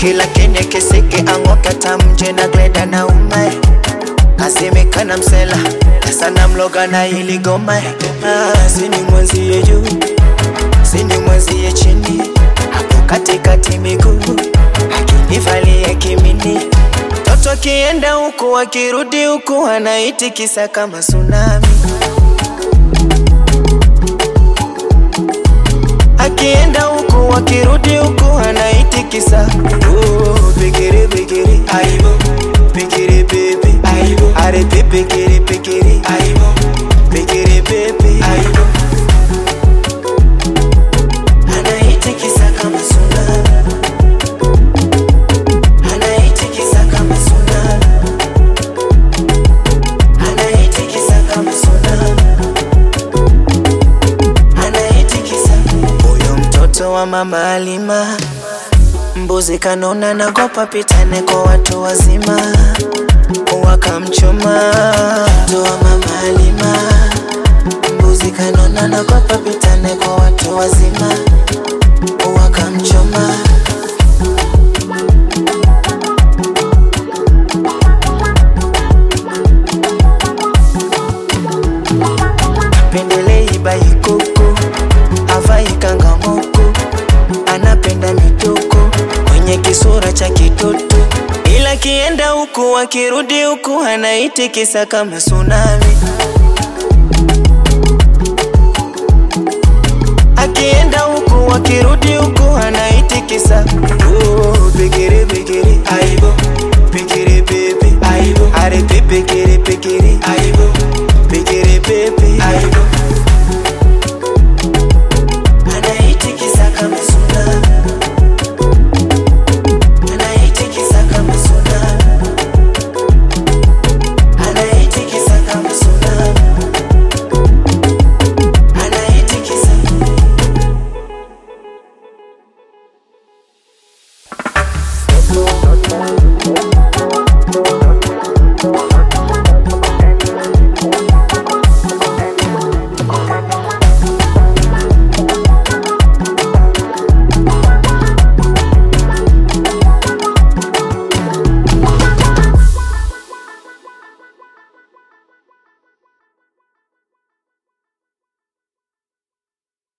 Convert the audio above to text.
kila kene keseke ang'oka tamje na gleda na umae asemekana msela sana mloga na ili goma ah, sini mwenzie juu sini mwenzie chini hapo katikati miguu akinivalia kimini toto akienda huku akirudi huku anaitikisa kama tsunami akienda huku akirudi huku anaitikisa oh, bigiri bigiri aibo bigiri bebe aibo are bigiri bigiri aibo bigiri bebe aibo anaitikisa kama tsunami anaitikisa kama tsunami anaitikisa kama tsunami anaitikisa huyo mtoto wa mama Alima mbuzi kanona nagopa pitane kwa watu wazima wakamchoma mtoto wa mama Alima mbuzi kanona nagopa pitane kwa watu wazima wakamchoma pendelei baikoko avai kangamoko anapenda mitoko kwenye kisura cha kitoto ila kienda huku akirudi huku anaitikisa kama tsunami akienda huku akirudi huku anaitikisa oh, bigiri bigiri aibo bigiri bebe aibo are bigiri bigiri aibo bigiri bebe aibo anaitikisa kama tsunami anaitikisa kama tsunami anaitikisa kama tsunami anaitikisa Thank you.